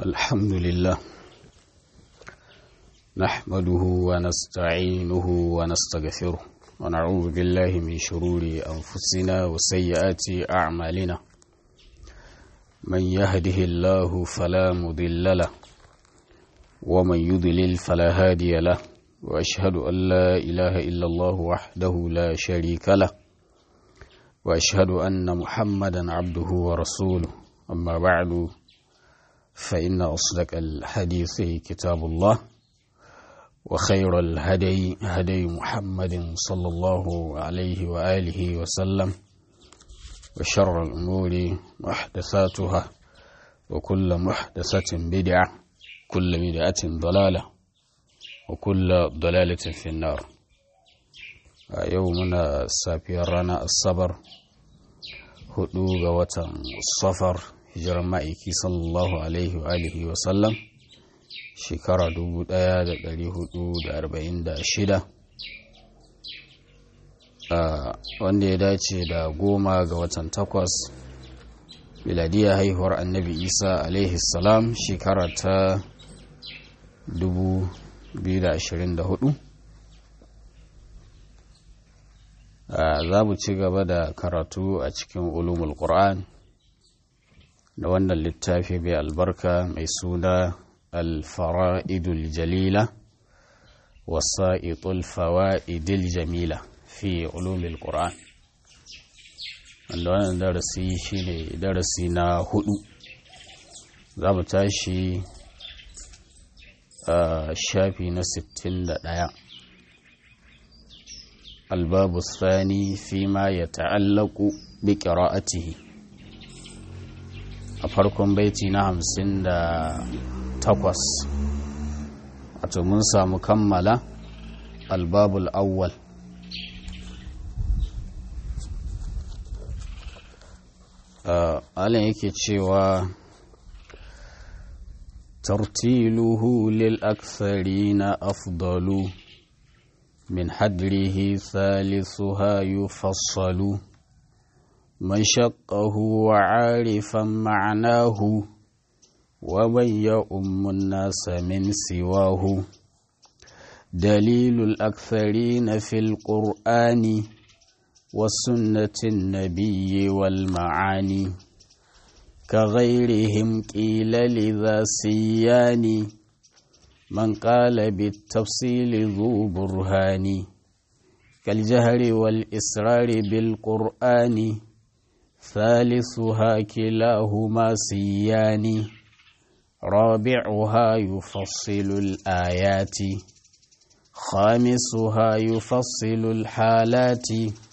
الحمد لله نحمده ونستعينه ونستغفره ونعوذ بالله من شرور أنفسنا وسيئات أعمالنا من يهده الله فلا مضل له ومن يضلل فلا هادي له وأشهد أن لا إله إلا الله وحده لا شريك له وأشهد أن محمدا عبده ورسوله أما بعد فإن أصدق الحديث كتاب الله وخير الهدي هدي محمد صلى الله عليه وآله وسلم وشر الأمور محدثاتها وكل محدثة بدعة كل بدعة ضلالة وكل ضلالة في النار يومنا سابيرنا الصبر هدوغ وتن الصفر hijirar ma'aiki sallallahu alaihi wa alihi wa sallam shekara 1446 wanda ya dace da goma ga watan takwas miladiya haihuwar annabi isa alaihi salam shekara ta 2024 za mu ci gaba da karatu a cikin ulumul qur'an da wannan littafi mai albarka mai suna alfara'idul jalila wasa'itul fawa'idil jamila fi ulumil qur'an wanda wannan darasi shine darasi na hudu za mu tashi a shafi na 61 albabu sani fi ma ya ta'allaku bi qira'atihi a farkon baiti na hamsin da takwas wato mun samu kammala albabul awwal alin yake cewa tartiluhu lil na afdalu min hadrihi thalithuha yufassalu من شقه وعارفا معناه ومن يؤم الناس من سواه دليل الأكثرين في القرآن وسنة النبي والمعاني كغيرهم قيل لذا سيان من قال بالتفصيل ذو برهان كالجهر والإسرار بالقرآن ثالثها كلاهما سيان رابعها يفصل الآيات خامسها يفصل الحالات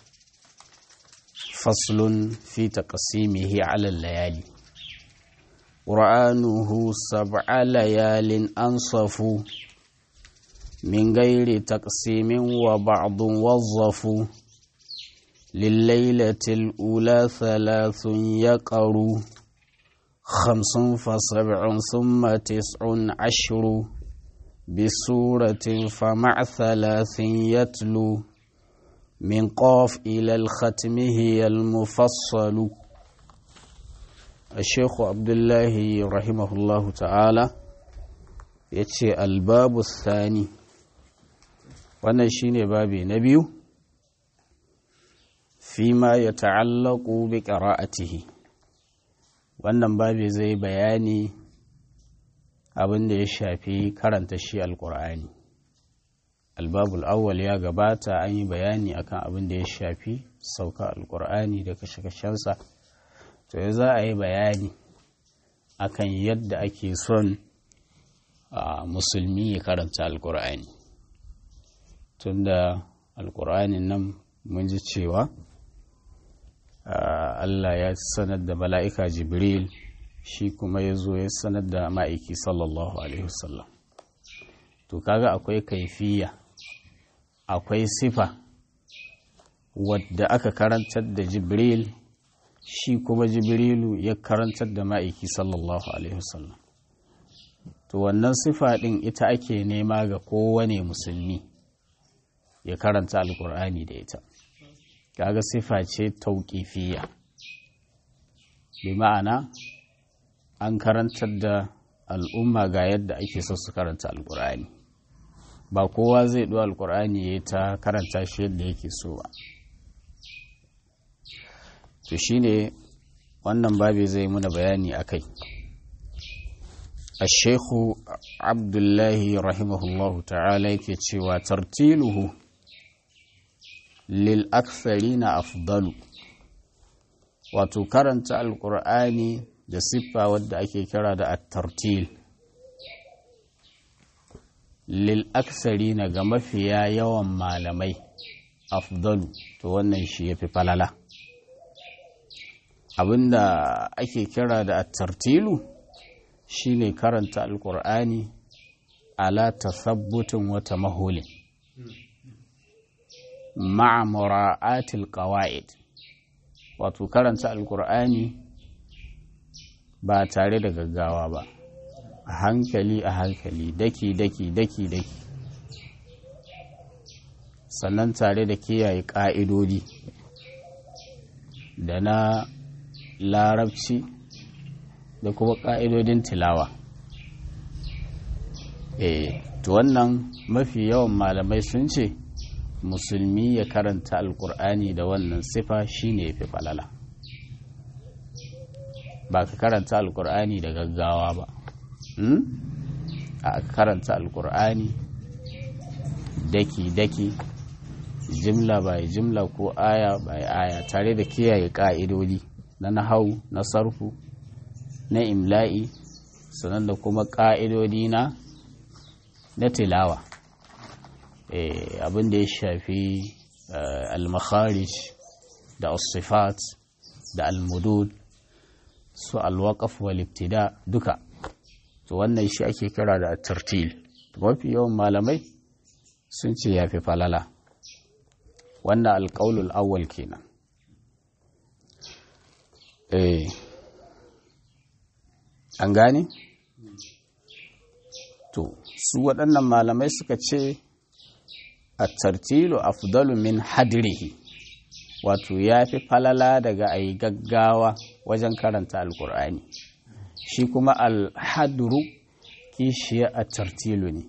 فصل في تقسيمه على الليالي قرآنه سبع ليال أنصف من غير تقسيم وبعض وظفوا لليلة الأولى ثلاث يقر خمس فسبع ثم تسع عشر بسورة فمع ثلاث يتلو من قاف إلى الختم هي المفصل الشيخ عبد الله رحمه الله تعالى يتشي الباب الثاني wannan shine babi na biyu fima ya ta'allaku bi qira'atihi wannan babi zai bayani abin da ya shafi karanta shi alqur'ani albabul awwal ya gabata an yi bayani akan abin da ya shafi sauka alqur'ani da kashe-kashensa to ya za a yi bayani akan yadda ake son musulmi ya karanta alqur'ani tunda alqur'anin nan mun ji cewa Allah ya sanar da mala'ika Jibril shi kuma ya zo ya sanar da ma'aiki sallallahu Alaihi wasallam. To, kaga akwai kaifiya, akwai sifa wadda aka karantar da Jibril shi kuma Jibrilu ya karantar da ma'aiki sallallahu Alaihi wasallam. To, wannan sifa ɗin ita ake nema ga kowane musulmi ya karanta Alƙur'ani da ita. kaga sifa ce tauƙifiya bi ma'ana an karantar da al'umma ga yadda ake so su karanta alkur'ani ba kowa zai ɗo alkur'ani ya ta karanta shi yadda yake so ba to shine wannan babi zai muna bayani a kai الشيخ عبد الله رحمه الله تعالى كتشوى ترتيله للأكثرين أفضل وتكرنت القرآن da siffa wadda ake kira da at-tartil lil aksari na ga mafiya yawan malamai afdalu to wannan shi yafi falala abinda ake kira da at-tartilu shine karanta alkur'ani ala tasabbutin wata mahulin ma'a mura'atil qawaid wato karanta alkur'ani ba tare da gaggawa ba a hankali a hankali daki daki daki daki sannan tare da kiyaye ƙa'idodi da na larabci da kuma ƙa'idodin tilawa eh to wannan mafi yawan malamai sun ce musulmi ya karanta alkur'ani da wannan sifa shine ya fi falala ba ka karanta alkur'ani da gaggawa ba a karanta alkur'ani daki-daki jimla bai jimla ko aya bai aya tare da kiyaye ƙa'idodi na nahau na sarfu na imla'i sannan da kuma ƙa'idodi na na tilawa abin da ya shafi al-makharij da as-sifat da al-mudud su al-waqf wal ibtida duka to wannan shi ake kira da tartil mafi yawan malamai sun ce yafi falala wannan alƙaulul awwal kenan eh an gane to su waɗannan malamai suka ce a tartilu afdalu min hadrihi wato ya fi falala daga a yi gaggawa wajen karanta alkur'ani shi kuma alhadru kishiya a tartilu ne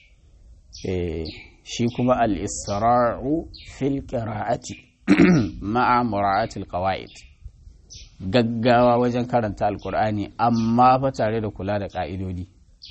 shi kuma al'isra'u fil qira'ati ma'a mura'atil qawaid gaggawa wajen karanta alkur'ani amma fa tare da kula da ƙa'idodi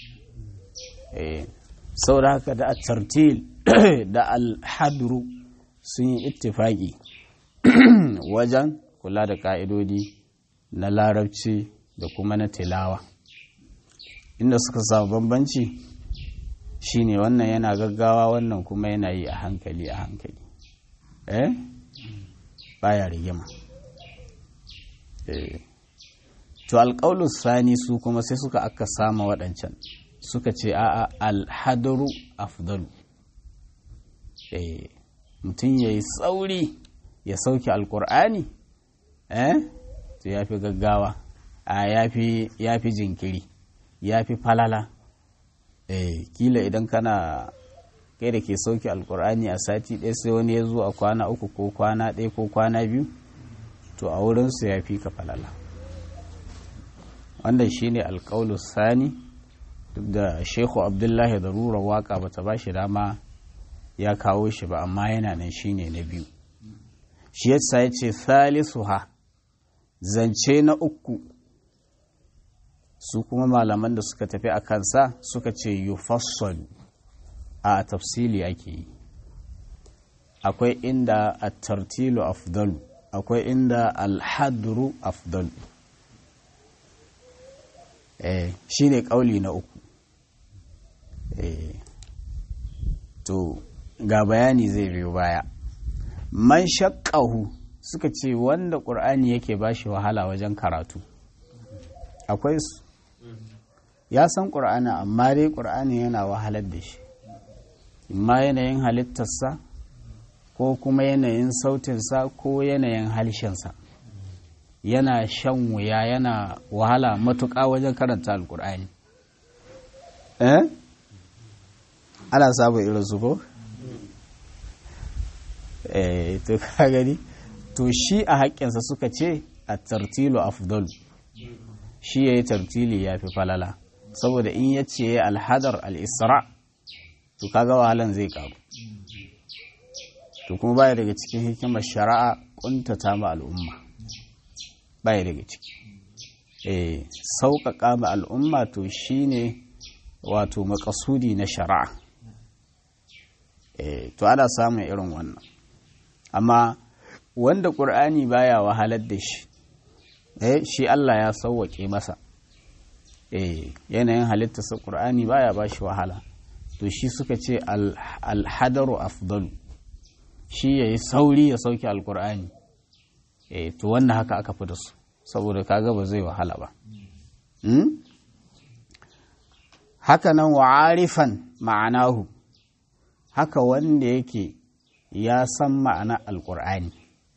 sau da haka da a tartil da alhadru sun yi ittifaki wajen kula da ƙa'idodi na larabci da kuma na tilawa inda suka samu bambanci shine wannan yana gaggawa wannan kuma yana yi a hankali a hankali eh baya rigima eh to alƙaulus sani su kuma sai suka aka sama waɗancan suka ce a'a alhadaru afdalu eh mutum ya yi sauri ya sauke alkur'ani eh to ya fi gaggawa a ya fi jinkiri ya fi falala eh kila idan kana kai da ke sauke alkur'ani a sati ɗaya sai wani ya zo a kwana uku ko kwana ɗaya ko kwana biyu to a wurinsu ya fi ka falala wannan shine alƙaulus sani duk da shehu abdullahi da rura waka bata ba shi dama ya kawo shi ba amma yana nan shine na biyu shi yasa ya ce ha zance na uku su kuma malaman da suka tafi a kansa suka ce yufassalu a tafsili ake yi akwai inda a tartilu afdalu akwai inda alhadru afdalu eh shi ne ƙauli na uku eh to ga bayani zai biyo baya man shakkahu suka ce wanda ƙur'ani yake ba shi wahala wajen karatu akwai su ya san ƙur'ani amma dai ƙur'ani yana wahalar da shi imma yanayin halittarsa ko kuma yanayin sautinsa ko yanayin halshensa yana shan wuya yana wahala matuƙa wajen karanta alƙur'ani eh ana samun irin su ko eh to ka gani to shi a haƙƙinsa suka ce a tartilu afdal shi ya yi tartili ya fi falala saboda in ya ce alhadar al'isra to kaga wahalan zai karu to kuma baya daga cikin hikimar shari'a kuntata ma al'umma baya daga ciki eh sauƙaƙa ma al'umma to shine wato makasudi na shari'a eh to ana samun irin wannan amma wanda ƙur'ani baya wahalar da shi eh shi Allah ya sauwaƙe masa eh yanayin halittarsa ƙur'ani baya ba shi wahala to shi suka ce alhadaru afdalu shi ya yi sauri ya sauke alƙur'ani eh to wannan haka aka fi da su saboda kaga ba zai wahala ba haka nan wa'arifan ma'anahu haka wanda yake ya san ma'anar alƙur'ani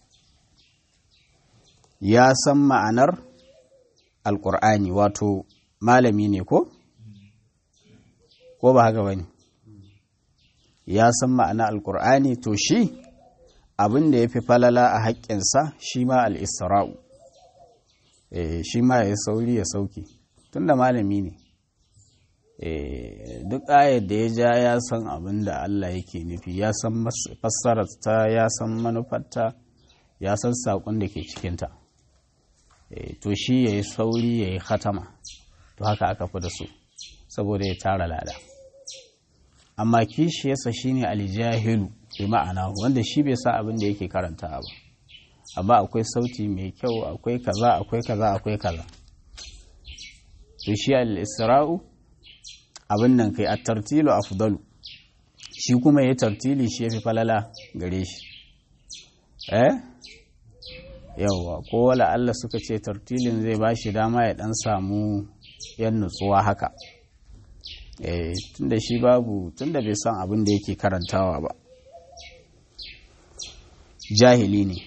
ya san ma'anar alƙur'ani wato malami ne ko? ko ba haka ba ne ya san ma'anar alƙur'ani to shi abin da ya fi falala a haƙƙinsa shi ma al'isra'u shi ma ya sauri ya sauke tun da malami ne duk ayar da ya ja ya san abin da Allah yake nufi ya san fassararta ya san manufarta ya san saƙon da ke cikinta to shi ya yi sauri ya yi khatama to haka aka fi da su saboda ya tara lada amma kishiyarsa shi ne aljahilu bi ma'ana wanda shi bai sa abin da yake karanta ba amma akwai sauti mai kyau akwai kaza akwai kaza akwai kaza to shi al-isra'u abin nan kai at-tartilu afdalu shi kuma ya tartili shi yafi falala gare shi eh yawa ko wala Allah suka ce tartilin zai bashi dama ya dan samu yan nutsuwa haka eh tunda shi babu tunda bai san abin da yake karantawa ba jahili ne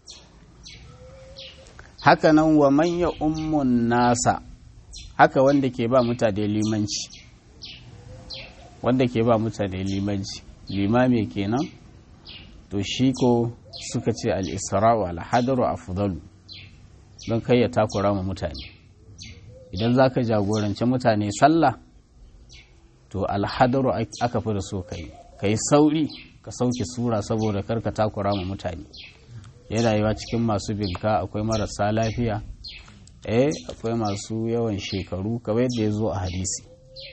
haka nan wa manya ummun nasa haka wanda ke ba mutane limanci wanda ke ba mutane limanci limami kenan to shi ko suka ce al'isra'u alhadaru a fudalu don kai ya takura ma mutane idan za ka jagoranci mutane sallah to alhadaru aka fi da so ka yi ka yi sauri ka sauke sura saboda karka takura ma mutane yana yiwa cikin masu binka akwai marasa lafiya eh akwai masu yawan shekaru kamar yadda ya zo a hadisi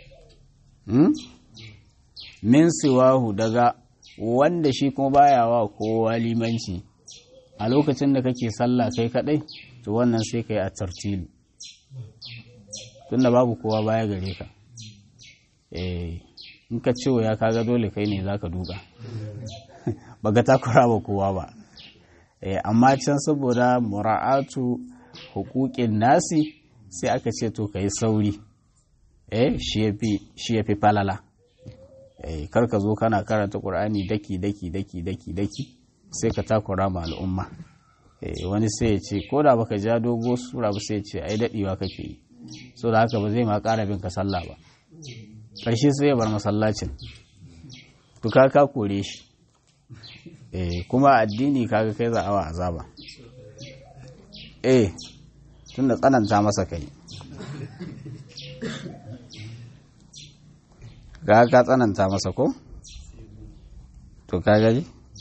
min siwahu daga wanda shi kuma baya wa kowa limanci a lokacin da kake sallah kai kadai to wannan sai kai a tartilu tunda babu kowa baya gare ka eh in ka ce ya kaga dole kai ne zaka duka baka takura ba kowa ba amma can saboda mura'atu hukukin nasi sai aka ce to ka yi sauri eh shi ya fi falala eh karka zo kana karanta ƙur'ani daki daki daki daki daki sai ka takura ma al'umma eh wani sai ya ce ko da baka ja dogo sura ba sai ya ce ai daɗewa kake yi so da haka ba zai ma ƙara bin ka sallah ba ƙarshe sai ya bar masallacin to ka ka kore shi eh kuma addini kaga kai za awa azaba eh tunda tsananta masa kai ga ka tsananta masa ko to ka gari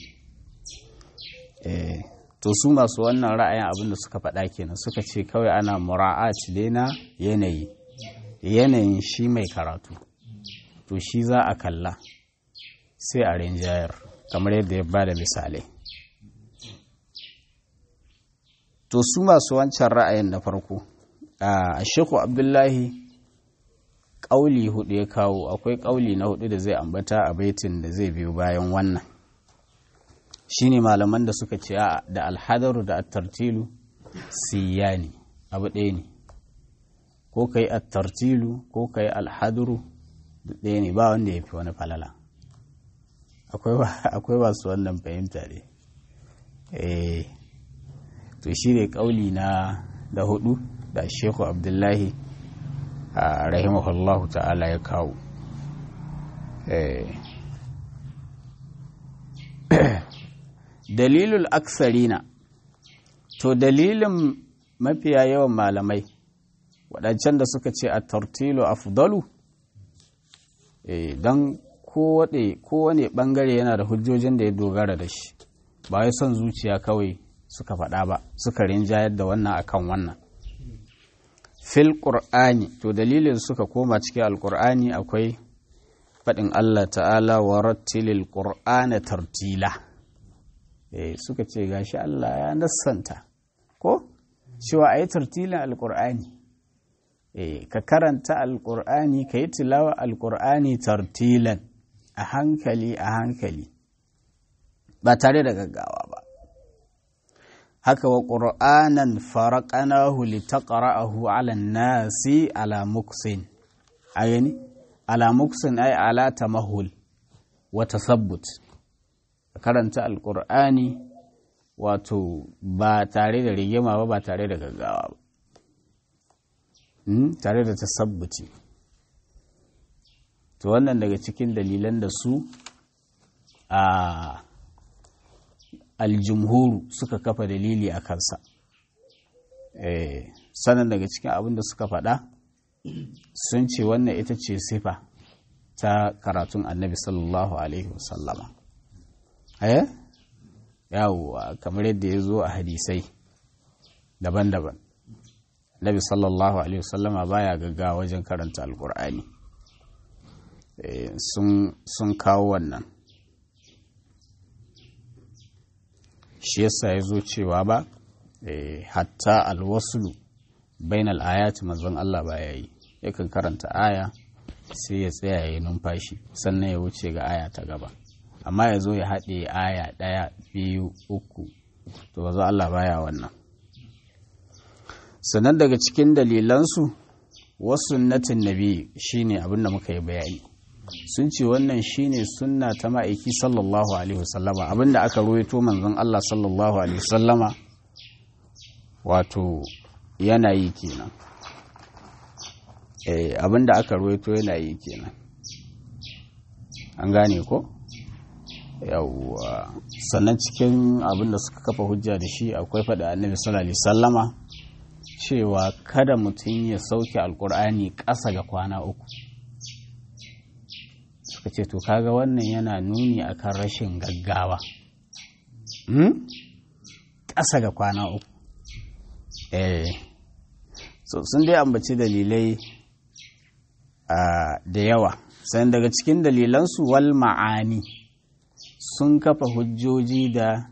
eh to su masu wannan ra'ayin abin da suka faɗa kenan suka ce kawai ana mura'at dai na yanayi yanayin shi mai karatu to shi za a kalla sai a rinjayar kamar yadda ya ba da misalai to su masu wancan ra'ayin na farko a sheku abdullahi ƙauli hudu ya kawo akwai ƙauli na hudu da zai ambata a baitin da zai biyo bayan wannan shine malaman da suka ce da alhadaru da attartilu siya ne abu ɗaya ne ko ka yi attartilu ko ka yi alhadaru ɗaya ne ba wanda ya fi wani falala akwai masu wannan fahimta ne to shi ne ƙauli na da hudu da sheku abdullahi a rahimahullahu ta'ala ya kawo dalilul aksarina to dalilin mafiya yawan malamai waɗancan da suka ce a tartilo afdalu don kowane ɓangare yana da hujjojin da ya dogara da shi ba wai son zuciya kawai suka faɗa ba suka rinjayar da wannan akan wannan fil ƙur'ani to dalilin suka koma cikin alƙur'ani akwai faɗin Allah ta'ala wa rattilil ƙur'ana tartila eh suka ce gashi Allah ya nassanta ko cewa a yi tartilin alƙur'ani eh ka karanta alƙur'ani ka yi tilawa alƙur'ani tartilan a hankali a hankali ba tare da gaggawa ba haka wa ƙur'anan faraƙanahu litaqra'ahu 'ala nasi ala muksin ayani ala muksin ay ala tamahul wa tasabbut karanta alƙur'ani wato ba tare da rigima ba ba tare da gaggawa ba tare da tasabbuti to wannan daga cikin dalilan da su a aljumhuru suka kafa dalili a kansa sanan daga cikin abin da suka faɗa sun ce wannan ita ce sifa ta karatun annabi sallallahu alaihi wasallama eh yawwa kamar yadda ya zo a hadisai daban-daban nabi sallallahu alaihi wasallama baya gaggawa wajen karanta alkur'ani sun kawo wannan shi yasa ya zo cewa ba hatta alwasulu bain al'ayati manzon Allah ba ya yi yakan karanta aya sai ya tsaya ya yi numfashi sannan ya wuce ga aya ta gaba amma ya zo ya haɗe aya ɗaya biyu uku to ba Allah baya wannan sannan daga cikin dalilansu wasu natin nabi shine abin da muka yi bayani sun ce wannan shine sunna ta ma'aiki sallallahu alaihi wasallama abinda aka ruwaito manzon Allah sallallahu alaihi wasallama wato yana yi kenan eh abinda aka ruwaito yana yi kenan an gane ko yawwa sannan cikin abinda suka kafa hujja da shi akwai faɗa annabi sallallahu alaihi wasallama cewa kada mutum ya sauke alkur'ani ƙasa ga kwana uku suka ce to kaga wannan yana nuni akan rashin gaggawa ƙasa ga kwana uku eh so sun dai ambaci dalilai da yawa sannan daga cikin dalilansu wal ma'ani sun kafa hujjoji da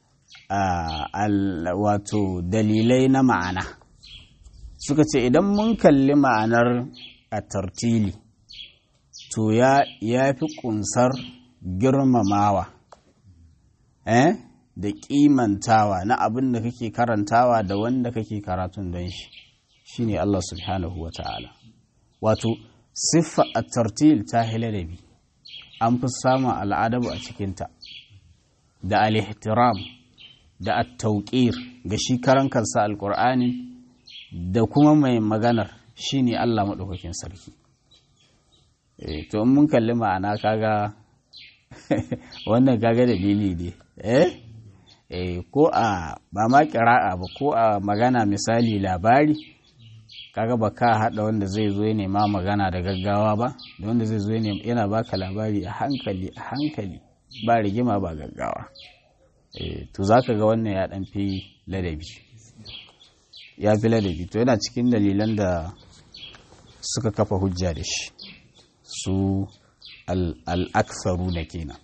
wato dalilai na ma'ana suka ce idan mun kalli ma'anar a tartili to ya fi kunsar girmamawa eh da kimantawa na abin da kake karantawa da wanda kake karatun don shi shine Allah subhanahu wa ta'ala wato siffa a tartil ta hilalabi an fi samun al'adabu a cikinta da al-ihtiram da at-tauqir ga shi karan kansa alqur'ani da kuma mai maganar shine Allah madaukakin sarki eh to in mun kalli ma'ana kaga wannan kaga dalili ne eh eh ko a ba ma kira'a ba ko a magana misali labari kaga ba ka haɗa wanda zai zo ya nema magana da gaggawa ba da wanda zai zo yana baka labari a hankali a hankali ba rigima ba gaggawa to za ka ga wannan ya ɗan fi ladabi ya fi ladabi to yana cikin dalilan da suka kafa hujja da shi su al'aksaru na kenan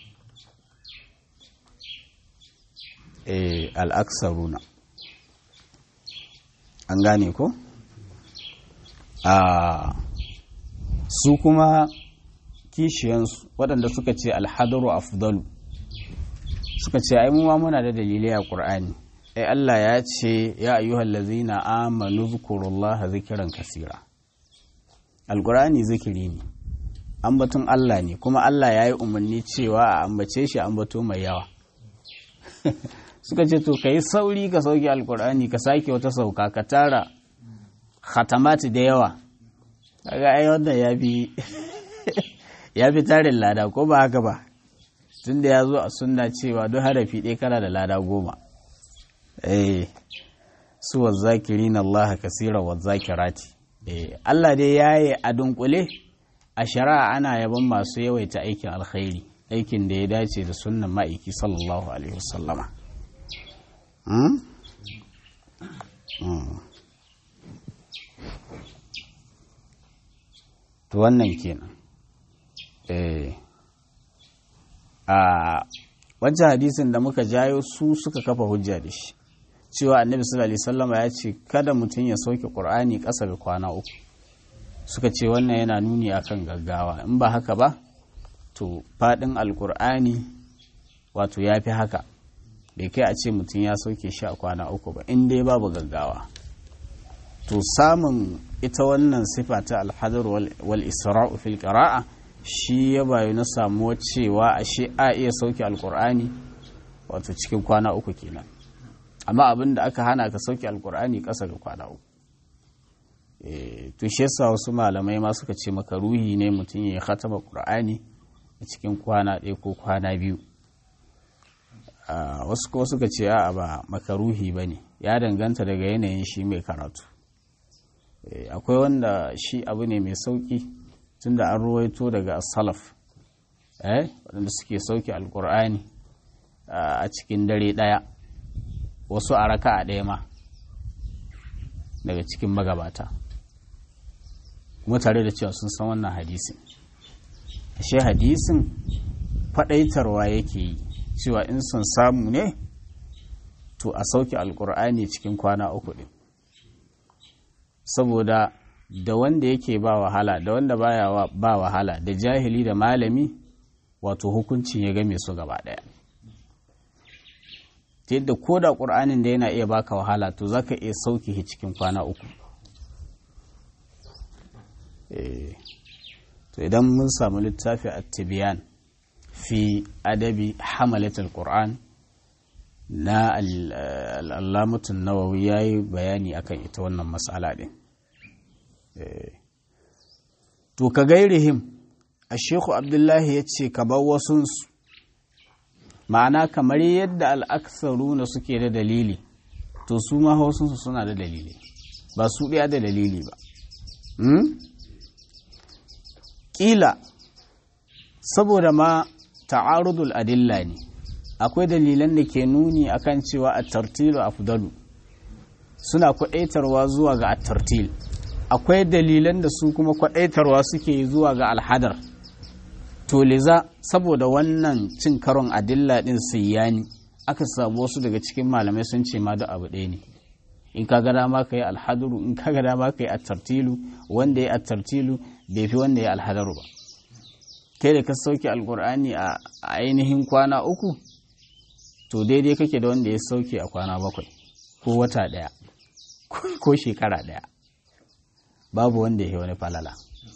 al'aksaru na an gane ko? a su kuma kishiyansu waɗanda suka ce alhadaru afdalu suka ce ai mu ma muna da dalilai a ƙur'ani ai Allah ya ce ya ayyuhal ladzina amanu zkurullaha zikran kasira alƙur'ani zikiri ne ambaton Allah ne kuma Allah ya yi umarni cewa a ambace shi ambato mai yawa suka ce to kai sauri ka sauke alƙur'ani ka sake wata sauka ka tara khatamati da yawa kaga ai wannan ya fi ya fi tarin lada ko ba haka ba tunda ya zo a sunna cewa duk harafi ɗaya kana da lada goma eh su wazzakirina Allah kasira wazzakirati eh Allah dai yayi a dunkule a shari'a ana yaban masu yawaita aikin alkhairi aikin da ya dace da sunnan ma'aiki sallallahu alaihi wasallama to wannan kenan eh a wancan hadisin da muka jayo su suka kafa hujja da shi cewa annabi sallallahu alaihi wasallama ya ce kada mutum ya sauke qur'ani ƙasa ga kwana uku suka ce wannan yana nuni akan gaggawa in ba haka ba to faɗin alkur'ani wato ya fi haka bai kai a ce mutum ya sauke shi a kwana uku ba in dai babu gaggawa to samun ita wannan sifa ta alhadar wal isra'u fil qira'a shi ya bayu na samuwa cewa ashe a iya sauke alkur'ani wato cikin kwana uku kenan amma abin da aka hana ka sauke alkur'ani ƙasa ga kwana uku to shi yasa wasu malamai ma suka ce maka ruhi ne mutum ya khatama qur'ani a cikin kwana ɗaya ko kwana biyu wasu kuma suka ce a ba makaruhi ba ne ya danganta daga yanayin shi mai karatu akwai wanda shi abu ne mai sauki tunda an ruwaito daga salaf waɗanda suke sauke alkur'ani a cikin dare ɗaya wasu a raka a ɗaya ma daga cikin magabata kuma tare da cewa sun san wannan hadisin ashe hadisin faɗaitarwa yake yi cewa in sun samu ne to a sauke alkur'ani cikin kwana uku ɗin saboda da wanda yake ba wahala da wanda baya ba wahala da jahili da malami wato hukuncin ya game su gaba ɗaya ta yadda ko da ƙur'anin da yana iya baka wahala to za ka iya sauke shi cikin kwana uku to idan mun samu littafi a tibiyan fi adabi hamalatul qur'an na al'allamatun nawawi ya yi bayani akan ita wannan matsala ɗin to ka gairihim a sheku abdullahi ya ce ka bar wasunsu ma'ana kamar yadda al'aksaru na suke da dalili to su ma wasunsu suna da dalili ba su ɗaya da dalili ba ƙila saboda ma ta'arudul adilla ne akwai dalilan da ke nuni akan cewa a tartilu afdalu suna kwaɗaitarwa zuwa ga at-tartil akwai dalilan da su kuma kwaɗaitarwa suke zuwa ga alhadar to liza saboda wannan cin karon adilla ɗin siyani aka samu wasu daga cikin malamai sun ce ma da abu ɗaya ne in ka ga dama ka yi alhadaru in ka ga dama ka yi at-tartilu wanda ya at-tartilu bai fi wanda ya alhadaru ba kai da ka sauke alkur'ani a ainihin kwana uku to daidai kake da wanda ya sauke a kwana bakwai ko wata ɗaya ko shekara ɗaya babu wanda ya wani falala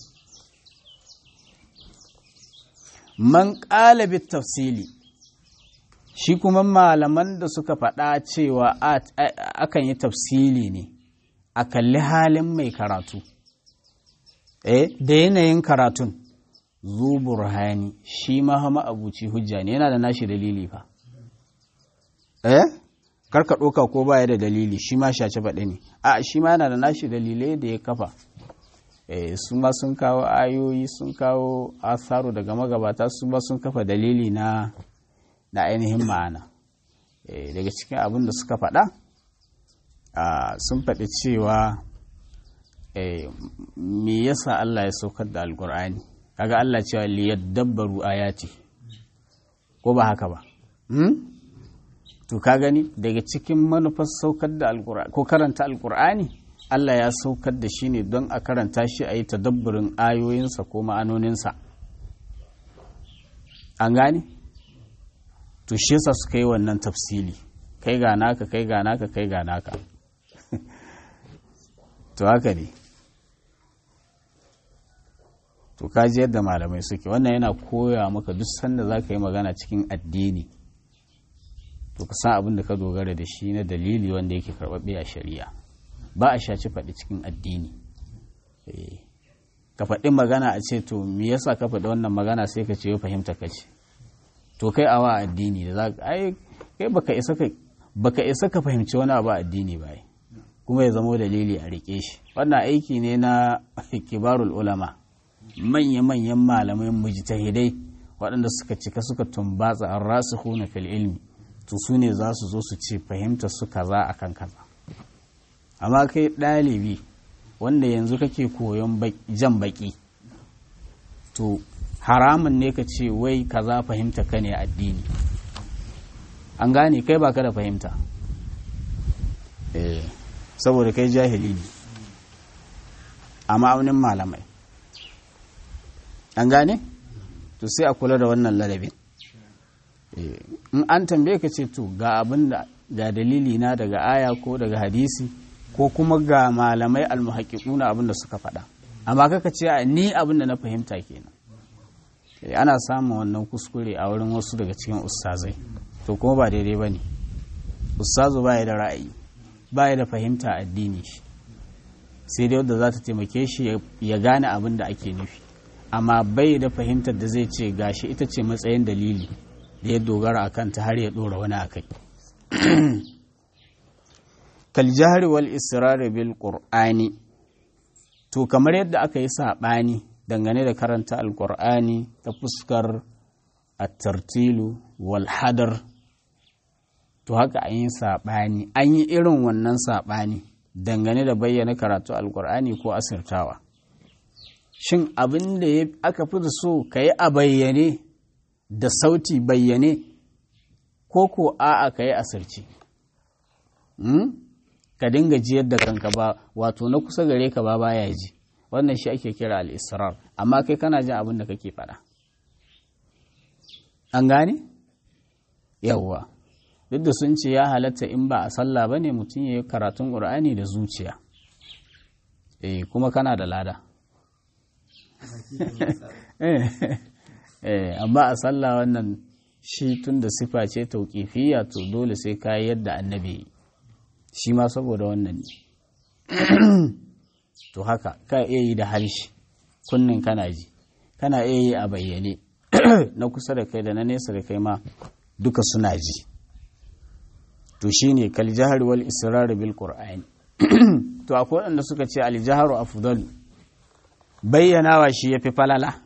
man ƙalabit tafsili shi kuma malaman da suka faɗa cewa akan yi tafsili ne a kalli halin mai karatu eh da yanayin karatun zu burhani shi ma hama abuci hujja ne yana da nashi dalili fa eh karka ɗoka ko baya da dalili shi ma shace faɗi ne a shi ma yana da nashi dalilai da ya kafa eh su ma sun kawo ayoyi sun kawo asaru daga magabata su ma sun kafa dalili na na ainihin ma'ana eh daga cikin abin da suka faɗa sun faɗi cewa me yasa Allah ya saukar da alkur'ani kaga Allah cewa liyadabbaru ayati ko ba haka ba to ka gani daga cikin manufar saukar da alkur'ani ko karanta alkur'ani Allah ya saukar da shi ne don a karanta shi a yi tadabburin ayoyinsa ko ma'anoninsa an gane to shi yasa suka yi wannan tafsili kai ga naka kai ga naka kai ga naka to haka ne to kaji yadda malamai suke wannan yana koya maka duk sanda za ka yi magana cikin addini to ka san abin da ka dogara da shi na dalili wanda yake karɓaɓɓe a shari'a ba a shaci faɗi cikin addini ka faɗi magana a ce to me yasa ka faɗi wannan magana sai ka ce ya fahimta ka ce to kai awa addini da za ka ai kai baka isa ka baka isa ka fahimci wani abu addini ba kuma ya zamo dalili a rike shi wannan aiki ne na kibarul ulama manya-manyan malamai mujtahidai waɗanda suka cika suka tumbatsa an rasu huna fil ilmi to su ne za su zo su ce fahimta su kaza akan kaza amma kai ɗalibi wanda yanzu kake koyon jan baki to haramun ne ka ce wai kaza fahimta ka ne addini an gane kai baka da fahimta eh saboda kai jahili ne a ma'aunin malamai an gane to sai a kula da wannan ladabin in an tambaye ka ce to ga abin da ga dalili na daga aya ko daga hadisi ko kuma ga malamai almuhaƙiƙuna abin da suka faɗa amma kaka ce ni abin da na fahimta kenan ana samun wannan kuskure a wurin wasu daga cikin ustazai to kuma ba daidai ba ne ustazu baya da ra'ayi baya da fahimta addini shi sai dai wadda za ta taimake shi ya gane abin da ake nufi amma bai da fahimtar da zai ce gashi ita ce matsayin dalili da ya dogara a kanta har ya ɗora wani a kai kaljahari wal israri bil qur'ani to kamar yadda aka yi saɓani dangane da karanta alƙur'ani ta fuskar at-tartilu wal hadar to haka an yi saɓani an yi irin wannan saɓani dangane da bayyana karatu alƙur'ani ko asirtawa shin abin da aka fi da so ka yi a bayyane da sauti bayyane ko ko a'a ka yi asirci ka dinga jiyar da kanka ba wato na kusa gare ka ba baya ji wannan shi ake kira al'israr amma kai kana jin abin da kake faɗa an gane yawwa duk da sun ce ya halatta in ba a sallah ba ne mutum ya yi karatun ƙur'ani da zuciya eh kuma kana da lada amma a sallah wannan shi tun da sifa ce tauƙifiya to dole sai ka yadda annabi shi ma saboda wannan ne to haka ka iya yi da harshe kunnin kana ji kana iya yi a bayyane na kusa da kai da na nesa da kai ma duka suna ji to shine kal jahar wal israr bil qur'ani to akwai wanda suka ce al jaharu afdalu bayyanawa shi yafi falala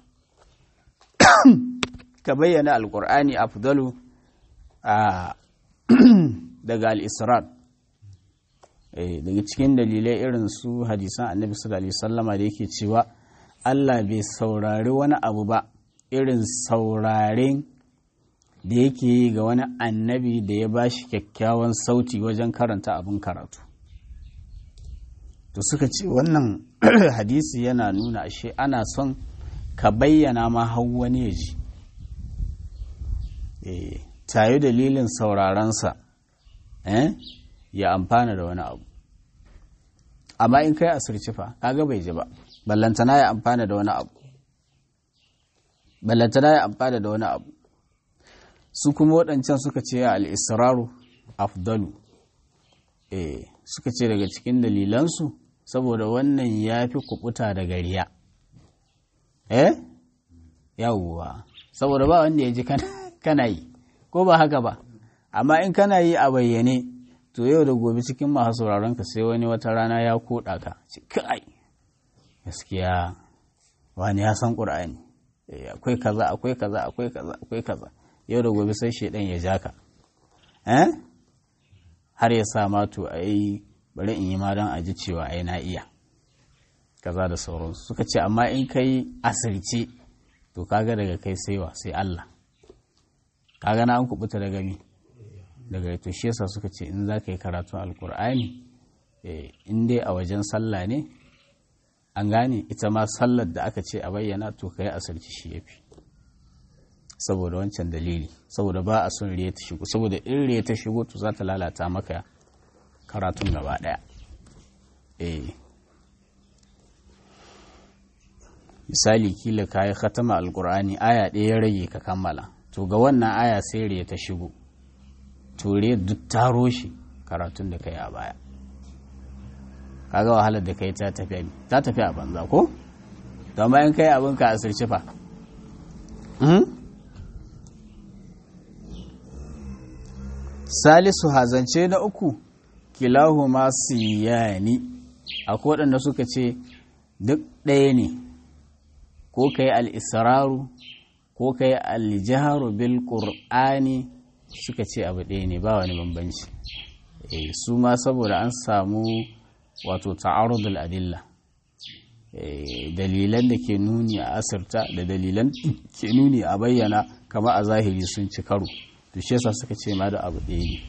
ka bayyana alqur'ani afdalu a daga al israr daga cikin dalilai irin su hadisan annabi sallallahu alaihi wasallama da yake cewa Allah bai saurari wani abu ba irin sauraren da yake yi ga wani annabi da ya ba shi kyakkyawan sauti wajen karanta abin karatu to suka ce wannan hadisi yana nuna ashe ana son ka bayyana ma har wani ya ji tayi dalilin saurarensa ya amfana da wani abu amma in kai asirci fa kaga bai ji ba ballantana ya amfana da wani abu ballantana ya amfana da wani abu su kuma waɗancan suka ce al'israru afdalu eh suka ce daga cikin dalilansu saboda wannan ya fi kubuta daga riya eh yawwa saboda ba wanda ya ji kana yi ko ba haka ba amma in kana yi a bayyane to yau da gobe cikin masu sauraron ka sai wani wata rana ya koɗa ka kai gaskiya wani ya san ƙur'ani akwai kaza akwai kaza akwai kaza akwai kaza yau da gobe sai shaidan ya ja ka har ya sa mato a yi bari in yi ma don a ji cewa ai na iya kaza da sauransu suka ce amma in kai asirce to kaga daga kai saiwa sai Allah kaga na an kubuta daga mi daga to shi yasa suka ce in za ka yi karatun alkur'ani in dai a wajen sallah ne an gane ita ma sallar da aka ce a bayyana to ka yi asirci shi ya fi saboda wancan dalili saboda ba a son riya ta shigo saboda in riya ta shigo to za ta lalata maka karatun gaba daya eh misali kila ka yi khatama alkur'ani aya ɗaya ya rage ka kammala to ga wannan aya sai riya ta shigo to riya duk taro shi karatun da ka yi a baya kaga wahalar da kai ta tafi ta tafi a banza ko to amma in kai abin ka asirci fa salisu hazance na uku kilahuma siyani akwai waɗanda suka ce duk ɗaya ne ko ka yi al'israru ko ka yi aljiharu bil ƙur'ani suka ce abu ɗaya ne ba wani bambanci su ma saboda an samu wato ta'arudul adilla dalilan da ke nuni a asirta da dalilan ke nuni a bayyana kama a zahiri sun ci karo to shi yasa suka ce ma da abu ɗaya ne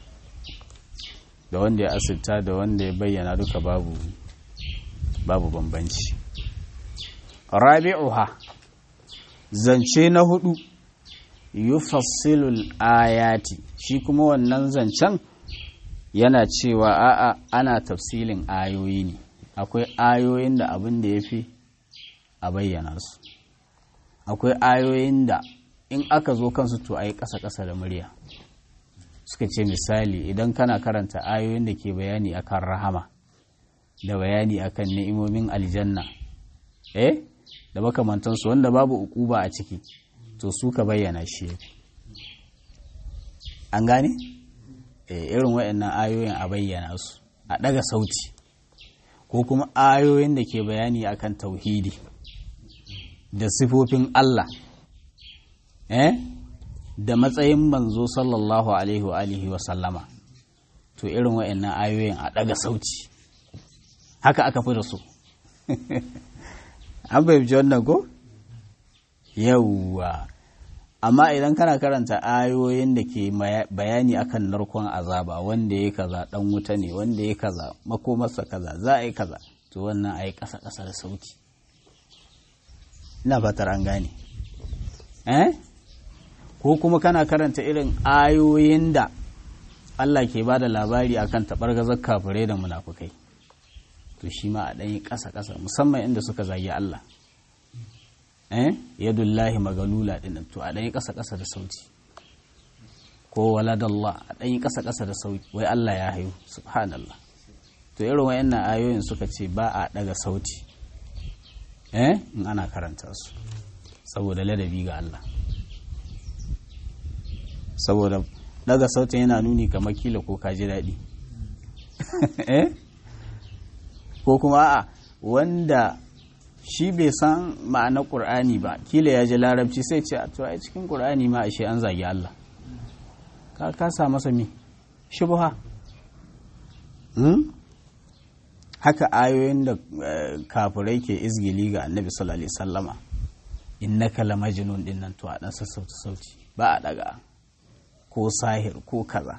da wanda ya asirta da wanda ya bayyana duka babu babu bambanci rabi'uha zance na hudu yufassilul ayati shi kuma wannan zancen yana cewa a'a ana tafsilin ayoyi ne akwai ayoyin da abin da ya fi a bayyana su akwai ayoyin da in aka zo kansu to a yi ƙasa-ƙasa da murya suka ce misali idan kana karanta ayoyin da ke bayani akan rahama da bayani akan ni'imomin aljanna eh da makamantansu wanda babu ukuba a ciki to su ka bayyana shi an gane irin waɗannan ayoyin a bayyana su a ɗaga sauti ko kuma ayoyin da ke bayani akan tauhidi da sifofin Allah eh da matsayin manzo sallallahu alaihi wa alihi wa sallama to irin waɗannan ayoyin a ɗaga sauti haka aka fi da su an fahimci wannan ko yawwa amma idan kana karanta ayoyin da ke bayani akan narkon azaba wanda ya kaza dan wuta ne wanda ya kaza makomarsa kaza za a yi kaza to wannan a yi ƙasa ƙasa da sauti ina fatar an gane eh ko kuma kana karanta irin ayoyin da Allah ke ba da labari akan taɓargazar kafirai da munafukai to shi ma a ɗanyi ƙasa-ƙasa musamman inda suka zagi Allah eh yadullahi magalula ɗin to a ɗanyi ƙasa-ƙasa da sauti ko waladallah a ɗanyi ƙasa-ƙasa da sauti wai Allah ya haihu subhanallah to irin wayannan ayoyin suka ce ba a ɗaga sauti eh in ana karanta su saboda ladabi ga Allah saboda daga sautin yana nuni kamar kila ko ka ji daɗi eh ko kuma a wanda shi bai san ma'anar ƙur'ani ba kila ya ji larabci sai ce a tuwa cikin ƙur'ani ma ashe an zagi Allah ka kasa masa mi shubha haka ayoyin da kafirai ke izgili ga annabi sallallahu alaihi sallama innaka lamajnun din nan to a dan sassauta sauti ba a daga ko sahir ko kaza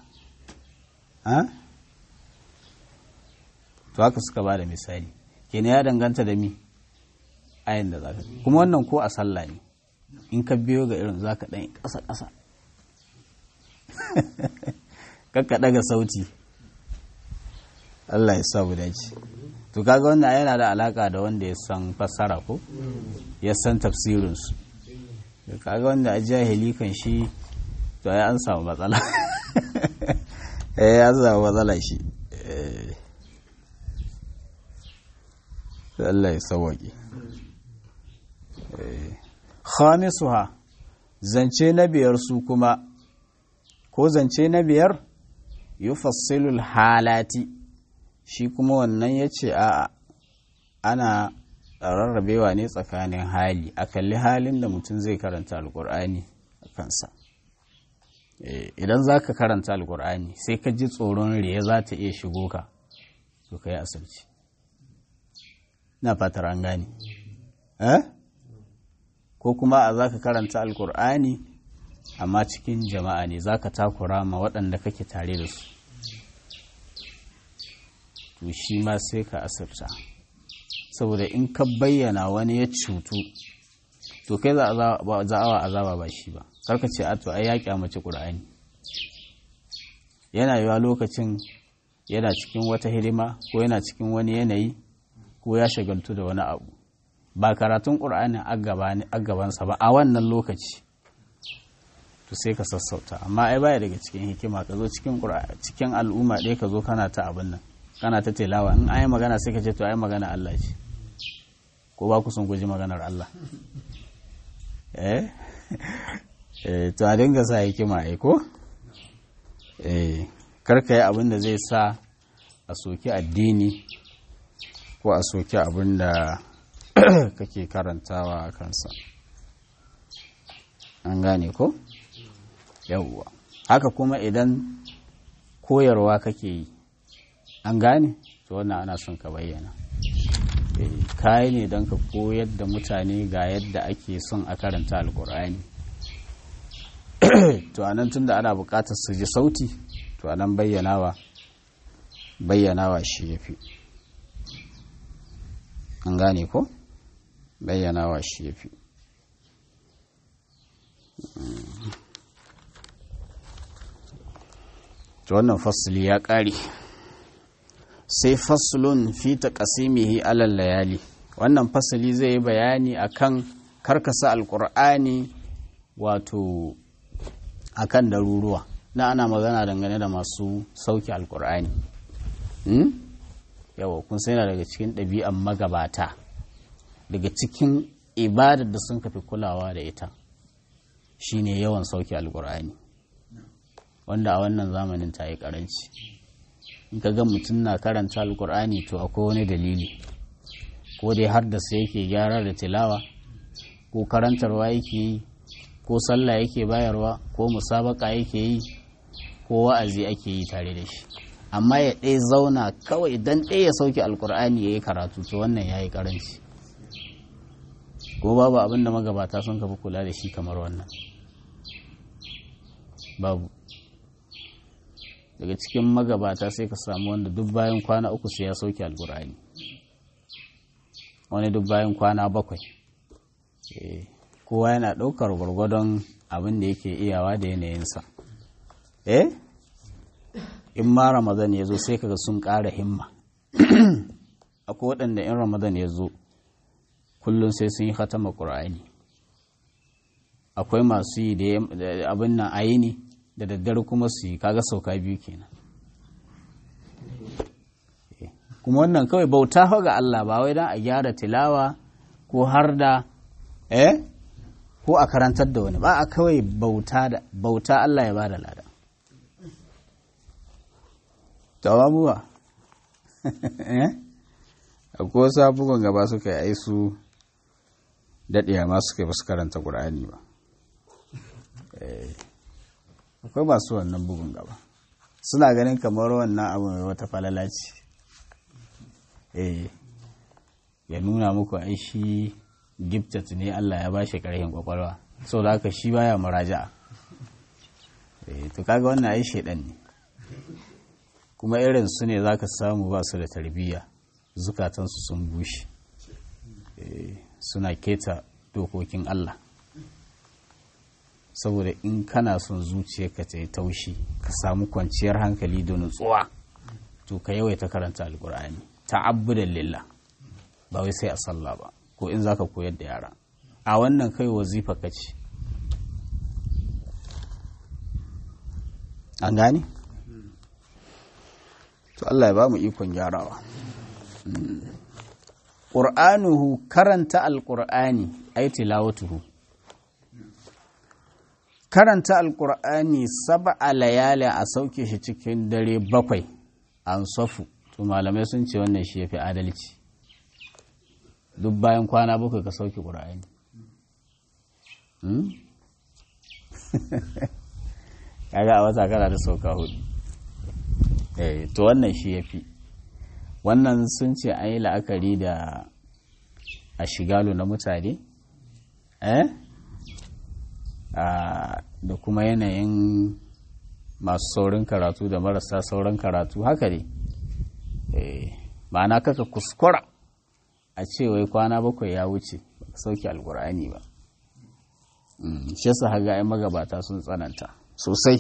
to haka suka ba da misali kenan ya danganta da mi ayin da zaka kuma wannan ko a sallah ne in ka biyo ga irin zaka dan ƙasa ƙasa kakka daga sauti Allah ya sa mu dace to kaga wannan yana da alaka da wanda ya san fassara ko ya san tafsirin su kaga wanda a jahili kan shi to ai an samu matsala eh an samu matsala shi Allah ya sauwaƙe khamisuha zance na biyar su kuma ko zance na biyar yufassilul halati shi kuma wannan ya ce a ana rarrabewa ne tsakanin hali a kalli halin da mutum zai karanta alkur'ani a kansa idan za ka karanta alkur'ani sai ka ji tsoron riya za ta iya shigo ka to ka yi asirci na fatar an gane ko kuma a za ka karanta alkur'ani amma cikin jama'a ne za ka takura ma waɗanda kake tare da su to shi ma sai ka asirta saboda in ka bayyana wani ya cutu to kai za a azaba ba shi ba karka ce ato ai ya kyamaci ƙur'ani yana yiwa lokacin yana cikin wata hidima ko yana cikin wani yanayi ko ya shagaltu da wani abu ba karatun ƙur'ani a gabansa ba a wannan lokaci to sai ka sassauta amma ai baya daga cikin hikima ka zo cikin cikin al'umma ɗaya ka zo kana ta abin nan kana ta tilawa in ai magana sai ka ce to ai magana Allah ce ko ba ku sun guji maganar Allah eh eh to a dinga sa hikima ai ko eh kar ka yi abin da zai sa a soki addini ko a soki abin da kake karantawa a kansa an gane ko yawwa haka kuma idan koyarwa kake yi an gane to wannan ana son ka bayyana kayi ne don ka koyar da mutane ga yadda ake son a karanta alkur'ani to anan tunda ana buƙatar su ji sauti to anan bayyanawa bayyanawa shi ya fi an gane ko bayyanawa shi ya fi to wannan fasili ya ƙare sai faslun fi taqsimihi alal layali wannan fasali zai yi bayani akan karkasa alqur'ani wato akan daruruwa na ana magana dangane da masu sauki alqur'ani hmm? yawa kun sai daga cikin ɗabi'an magabata daga cikin ibadar da sun kafi kulawa da ita shine yawan sauki alqur'ani wanda a wannan zamanin ta yi karanci in ka ga mutum na karanta alkur'ani to akwai wani dalili ko dai har da sai yake gyara da tilawa ko karantarwa yake yi ko sallah yake bayarwa ko musabaka yake yi ko wa'azi ake yi tare da shi amma ya ɗaya zauna kawai idan ɗaya ya sauke alkur'ani ya yi karatu to wannan ya yi karanci ko babu abin da magabata sun kafi kula da shi kamar wannan babu daga cikin magabata sai ka samu wanda duk bayan kwana uku sai ya sauke alkur'ani wani duk bayan kwana bakwai kowa yana ɗaukar gwargwadon abin da yake iyawa da yanayinsa eh in ma ramadan ya zo sai kaga sun ƙara himma akwai waɗanda in ramadan ya zo kullum sai sun yi hatama ƙur'ani akwai masu yi da abin nan ayini da daddare kuma su yi kaga sauka biyu kenan kuma wannan kawai bauta ga Allah ba wai don a gyara tilawa ko har da eh ko a karantar da wani ba a kawai bauta da bauta Allah ya ba da lada tawabuwa eh akwai wasu abubuwan gaba suka yi aisu daɗiya ma suka yi basu karanta ƙur'ani ba akwai masu wannan bugun gaba suna ganin kamar wannan abu mai wata falala ce eh ya nuna muku ai shi giftat ne Allah ya bashi karhin kwakwalwa sau da haka shi baya muraja'a eh to kaga wannan ai shedan ne kuma irin su ne zaka samu ba su da tarbiyya zukatansu sun bushe suna keta dokokin Allah saboda in kana son zuciyarka ta yi taushi ka samu kwanciyar hankali da nutsuwa to ka yawaita karanta alkur'ani ta'abbudan lillah ba wai sai a sallah ba ko in zaka koyar da yara a wannan kai wazifa kace an gane to Allah ya ba mu ikon gyarawa ƙur'anuhu karanta alƙur'ani ai tilawatuhu karanta alƙur'ani sab'a layali a sauke shi cikin dare bakwai an safu to malamai sun ce wannan shi yafi adalci duk bayan kwana bakwai ka sauke ƙur'ani kaga a wata kana da sauka hudu eh to wannan shi yafi wannan sun ce an yi la'akari da a shigalo na mutane eh da kuma yanayin masu saurin karatu da marasa sauran karatu haka ne ma'ana kaka kuskura a ce wai kwana bakwai ya wuce ba sauke alkur'ani ba shi yasa haga ai magabata sun tsananta sosai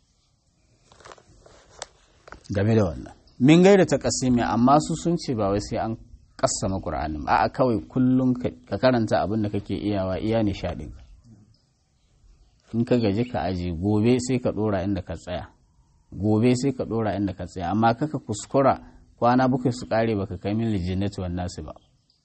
game da wannan min gaida ta kasimi amma su sun ce ba wai sai an kassama qur'anin ba a kawai kullum ka karanta abin da kake iyawa iya nishadin in ka gaji ka aji gobe sai ka dora inda ka tsaya gobe sai ka dora inda ka tsaya amma kaka kuskura kwana bakwai su kare baka kai min lijannati wan nasu ba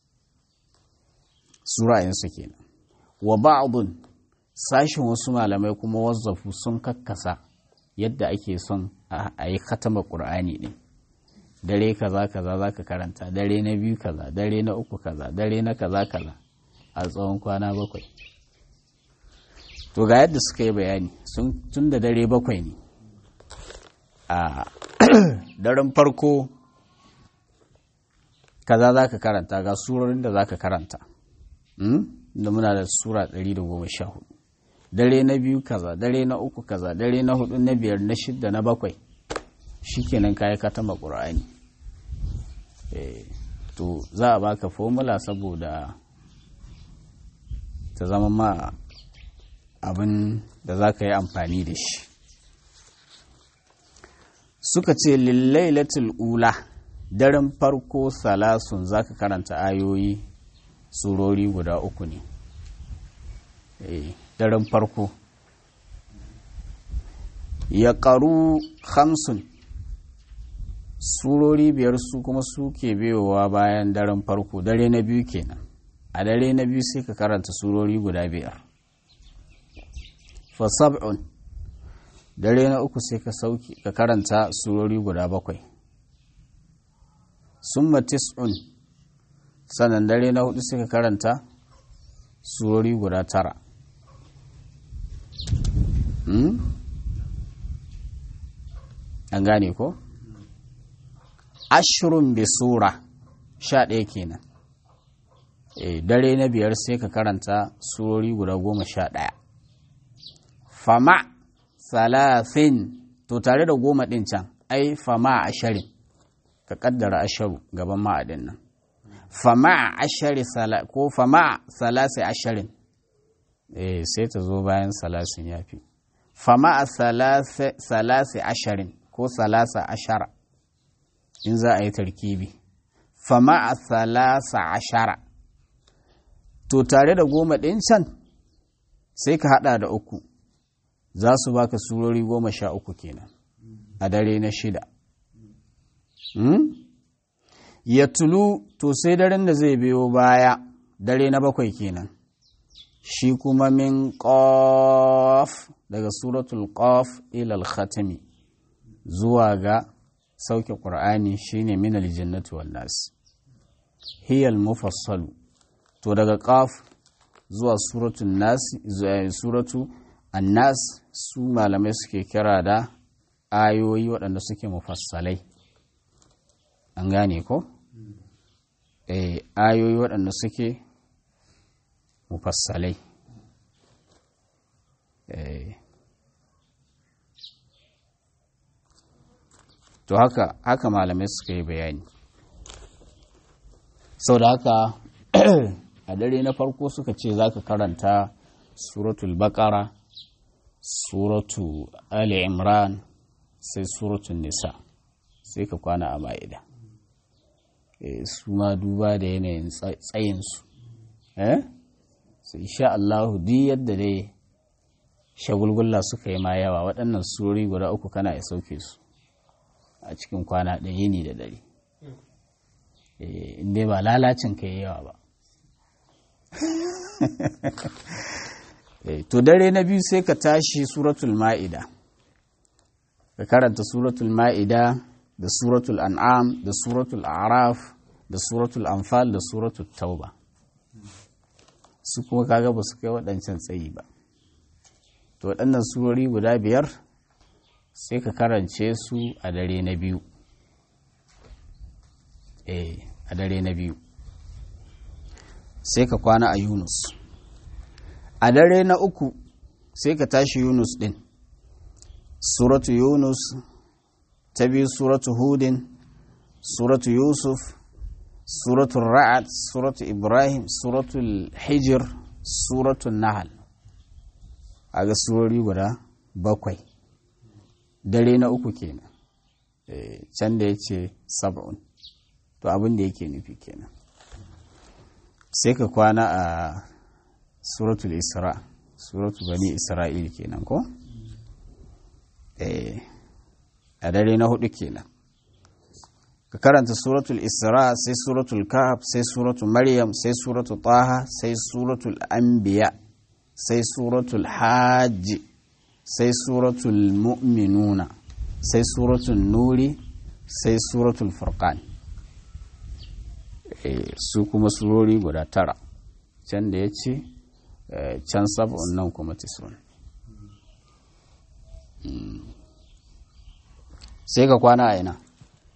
sura su kenan wa ba'dun sashin wasu malamai kuma wazzafu sun kakkasa yadda ake son a yi khatama qur'ani din dare kaza kaza za ka karanta dare na biyu kaza dare na uku kaza dare na kaza kaza a tsawon kwana bakwai to ga yadda suka yi bayani tun da dare bakwai ne a daren farko kaza za ka karanta ga surorin da za ka karanta da muna da sura 114 dare na biyu kaza dare na uku kaza dare na hudu na biyar na shidda na bakwai shikenan kayi ka tama ƙur'ani to za a baka formula saboda ta zama ma abin da za ka yi amfani da shi suka ce lillailatul ula daren farko salasun za ka karanta ayoyi surori guda uku ne daren farko ya ƙaru hamsin surori biyar su kuma suke biyowa bayan daren farko dare na biyu kenan a dare na biyu sai ka karanta surori guda biyar fa sab'un dare na uku sai ka sauki ka karanta surori guda bakwai summa tis'un sannan dare na hudu sai ka karanta surori guda tara an gane ko ashirin bi sura sha ɗaya kenan dare na biyar sai ka karanta surori guda goma sha ɗaya fama salafin to tare da goma ɗin can ai fama ashirin ka ƙaddara asharu gaban ma'adin nan fama ashari ko fama salasi ashirin sai ta zo bayan salasin ya fi fama a salasi ashirin ko salasa ashara in za a yi tarkibi fama a salasa ashara to tare da goma ɗin can sai ka haɗa da uku za su baka surori goma sha uku kenan a dare na shida ya tulu to sai daren da zai biyo baya dare na bakwai kenan shi kuma min ƙof daga suratul ƙof ilal khatami zuwa ga sauke ƙur'ani shine min aljannati wan nas hiyal mufassalu to daga ƙaf zuwa suratul nas suratu annas su malamai suke kira da ayoyi waɗanda suke mufassalai an gane ko eh ayoyi waɗanda suke mufassalai eh to haka haka malamai suka yi bayani sau da haka a dare na farko suka ce za ka karanta suratul bakara suratu ali imran sai suratul nisa sai ka kwana a ma'ida su ma duba da yanayin tsayinsu eh su insha Allahu duk yadda dai shagulgulla suka yi ma yawa waɗannan surori guda uku kana ya sauke su a cikin kwana ɗaya yini da dare inda ba lalacin ka yi yawa ba to dare na biyu sai ka tashi suratul ma'ida ka karanta suratul ma'ida da suratul an'am da suratul araf da suratul anfal da suratul tauba su kuma kaga ba su kai waɗancan tsayi ba to waɗannan surori guda biyar sai ka karance su a dare na biyu eh a dare na biyu sai ka kwana a yunus a dare na uku sai ka tashi yunus ɗin suratu yunus ta biyu suratu hudin suratu yusuf suratu ra'ad suratu ibrahim suratu hijir suratu nahal a ga surori guda bakwai dare na uku kenan can da ya ce sab'un to abin da yake nufi kenan sai ka kwana a suratul isra suratul bani isra'il kenan ko a dare na hudu kenan ka karanta suratul isra sai suratul kahf sai suratul maryam sai suratul taha sai suratul anbiya sai suratul hajji sai suratul mu'minuna sai suratul nuri sai suratul furqan su kuma surori guda tara can da ya ce can sab'un nan kuma tisun sai ka kwana a ina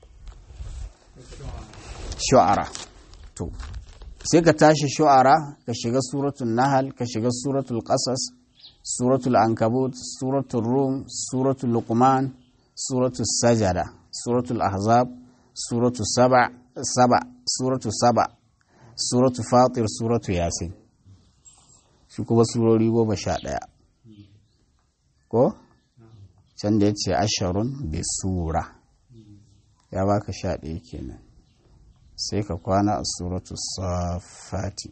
shu'ara to sai ka tashi shu'ara ka shiga suratul nahal ka shiga suratul qasas suratul ankabut suratul rum suratul luqman suratul sajada suratul ahzab suratul saba saba suratul saba suratul fatir suratul yasin shi kuma surori goma sha ɗaya ko can da ya ce asharun bi sura ya baka sha ɗaya kenan sai ka kwana a suratu safati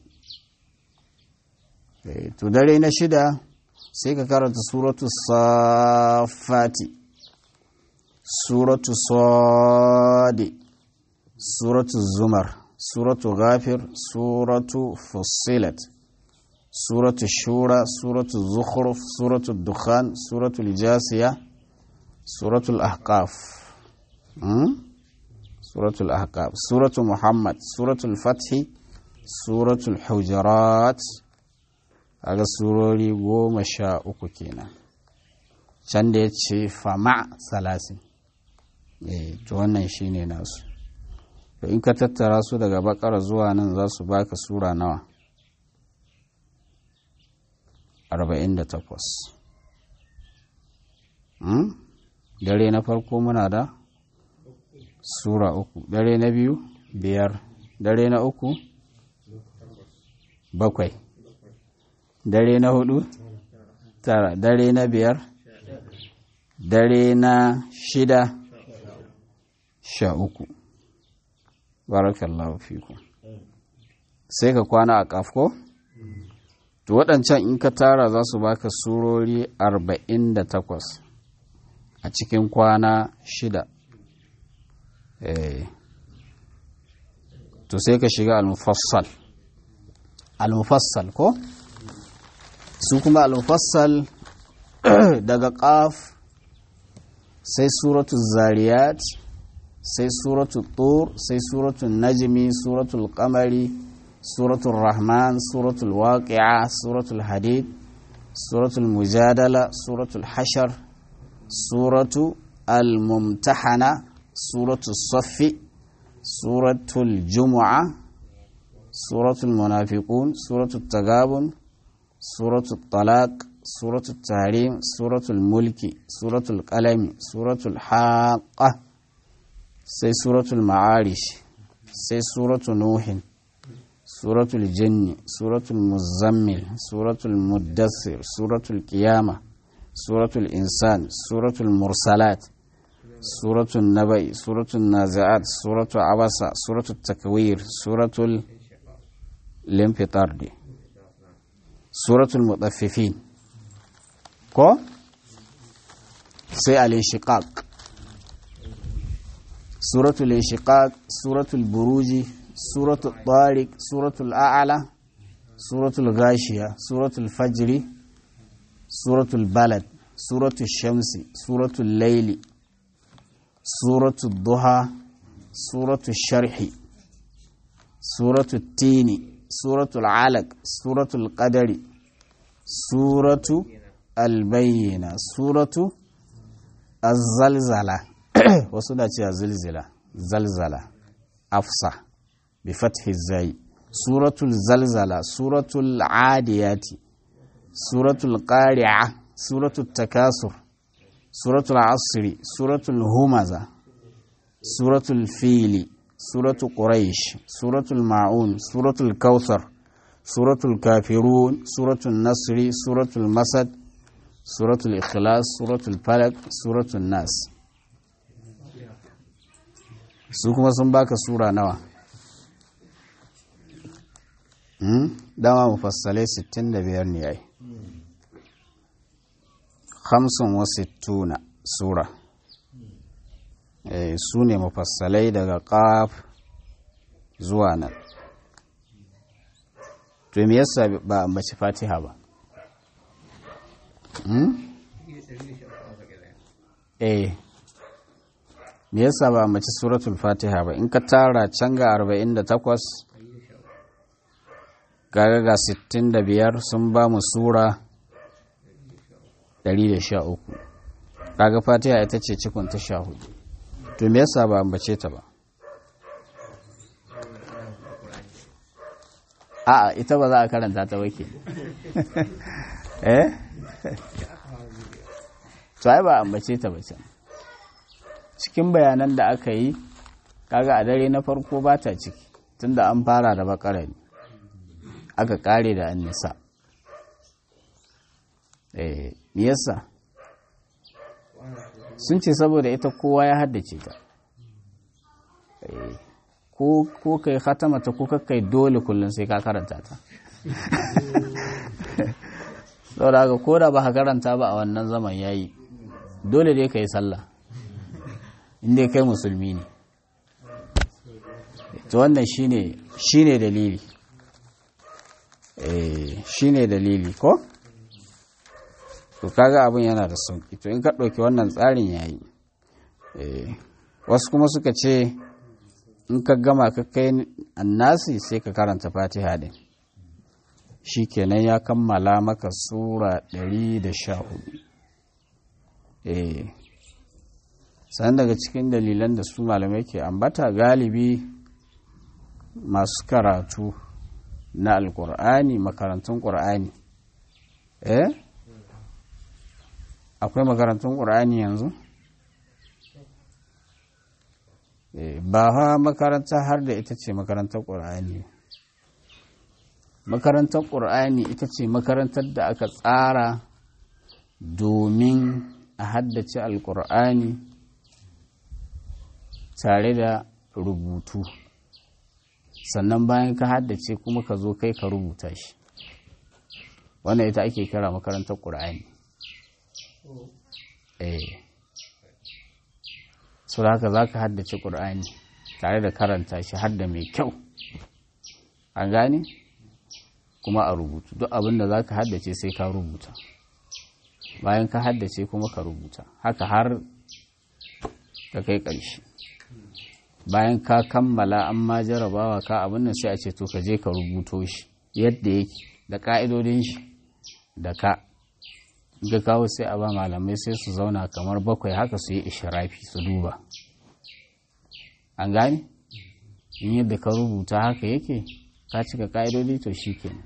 to dare na shida sai ka karanta suratu safati suratu sadi suratu zumar suratu ghafir suratu fussilat suratu shura suratu zukhruf suratu dukhan suratu jasiya suratu ahqaf suratu ahqaf suratu muhammad suratu fathi suratu hujurat aga surori goma sha uku kenan can da ya ce fama salasin to wannan shine nasu to in ka tattara su daga bakara zuwa nan za su baka sura nawa 48 dare na farko muna da sura uku dare na biyu biyar dare na uku bakwai dare na hudu tara dare na biyar dare na shida sha uku barakallahu fiku sai ka kwana a kafko to waɗancan in ka tara za su baka surori arba'in da takwas a cikin kwana shida to sai ka shiga al-mufassal al-mufassal ko su kuma al-mufassal daga qaf sai suratu zariyat sai suratu tur sai suratu najmi suratul qamari suratul rahman suratul waqi'a suratul hadid suratul mujadala suratul hashar suratu al-mumtahana suratul saffi suratul jumu'a suratul munafiqun suratul tagabun suratul talaq suratul tahrim suratul mulki suratul qalami suratul haqqa sai suratul ma'arish sai suratul nuhin suratul jinni suratul muzammil suratul muddassir suratul qiyama suratul insan suratul mursalat suratul nabai suratul nazi'at suratul abasa suratul takwir suratul limfitardi suratul mutaffifin ko sai al-inshiqaq suratul inshiqaq suratul buruji suratul tariq suratul a'la suratul gashiya suratul fajri suratul balad suratul shamsi suratul laili suratul duha suratul sharhi suratul tini suratul alaq suratul qadari suratu albayyina suratu az-zalzala wasu da cewa zilzila zalzala afsa bi fathi zai suratul zalzala suratul adiyati suratul qari'a suratul takasur suratul asri suratul humaza suratul fili suratul quraish suratul ma'un suratul kautsar suratul kafirun suratul nasri suratul masad suratul ikhlas suratul falak suratul nas su kuma sun baka sura nawa dama mufassalai 65 ne ai hamsin wa sittuna sura su ne mufassalai daga ƙaf zuwa nan to me yasa ba a mace fatiha ba eh me yasa ba mace suratul fatiha ba in ka tara can ga 48 gaga ga 65 sun ba mu sura 113 kaga fatiha ita ce cikon ta sha hudu to me yasa ba ambace ta ba a'a ita ba za a karanta ta wake eh to ai ba ambace ta ba can cikin bayanan da aka yi kaga a dare na farko ba ta ciki tunda an fara da bakara ne aka kare da annisa eh me yasa sun ce saboda ita kowa ya haddace ta ko kai khatama ta ko kai dole kullum sai ka karanta ta saboda haka ko da ba ka karanta ba a wannan zaman yayi dole dai ka yi sallah inda kai musulmi ne to wannan shine shine dalili eh shine dalili ko to kaga abin yana da sauki to in ka ɗauki wannan tsarin yayi wasu kuma suka ce in ka gama ka kai annasi sai ka karanta fatiha din shi kenan ya kammala maka sura 114 eh sannan daga cikin dalilan da su malamai ke ambata galibi masu karatu na alkur'ani makarantun ƙur'ani eh akwai makarantun ƙur'ani yanzu ba ha makaranta har da ita ce makarantar ƙur'ani makarantar ƙur'ani ita ce makarantar da aka tsara domin a haddace alƙur'ani tare da rubutu sannan bayan ka haddace kuma ka zo kai ka rubuta shi wannan ita ake kira makarantar ƙur'ani eh su haka za ka haddace ƙur'ani tare da karanta shi hadda mai kyau an gane kuma a rubutu duk abin da za ka haddace sai ka rubuta bayan ka haddace kuma ka rubuta haka har ka kai ƙarshe bayan ka kammala an ma jarabawa ka abin nan sai a ce to ka je ka rubuto shi yadda yake da ƙa'idodin shi da ka ga kawo sai a ba malamai sai su zauna kamar bakwai haka su yi ishirafi su duba an gane in yadda ka rubuta haka yake ka cika ƙa'idodi to shi ke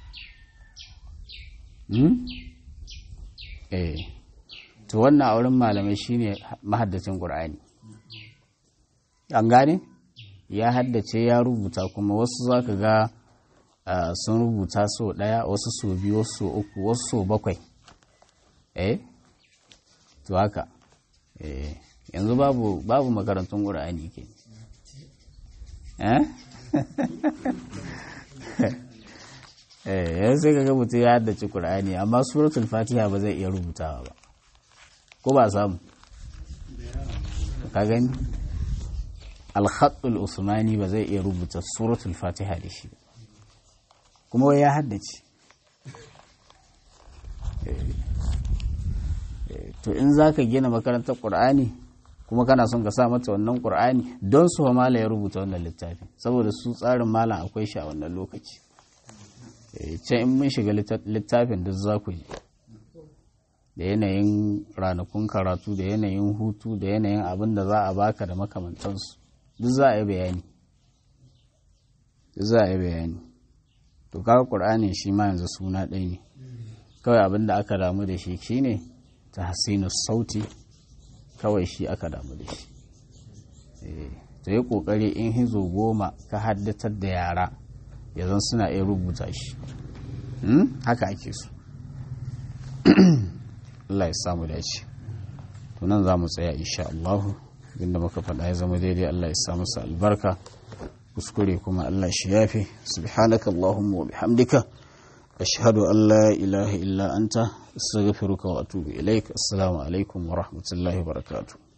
eh to wannan a wurin malamai shine mahaddacin ƙur'ani an gane ya haddace ya rubuta kuma wasu za ka ga sun rubuta so ɗaya wasu so biyu wasu so uku wasu so bakwai eh to haka eh yanzu babu babu makarantun ƙur'ani ke eh eh sai kaga mutum ya haddace ƙur'ani amma suratul fatiha ba zai iya rubutawa ba ko ba samu ka gani alhaɗul usmani ba zai iya rubuta suratul fatiha da shi kuma wai ya haddace to in za ka gina makarantar ƙur'ani kuma kana son ka sa mata wannan ƙur'ani don su fa mala ya rubuta wannan littafin saboda su tsarin malam akwai shi a wannan lokaci can in mun shiga littafin duk za ku ji da yanayin ranakun karatu da yanayin hutu da yanayin abin da za a baka da makamantansu duk za a yi bayani duk za a yi bayani to kaga ƙur'anin shi ma yanzu suna ɗaya ne kawai abin da aka damu da shi shine ta hasinu sauti kawai shi aka damu da shi to yi ƙoƙari in hizo goma ka haddatar da yara yanzu suna iya rubuta shi haka ake so Allah ya samu dace to nan za mu tsaya insha Allah inda muka faɗa ya zama daidai Allah ya samu sa albarka kuskure kuma Allah shi yafi subhanaka Allahumma wa bihamdika ashhadu an la ilaha illa anta astaghfiruka wa atubu ilaik assalamu alaikum wa rahmatullahi wa barakatuh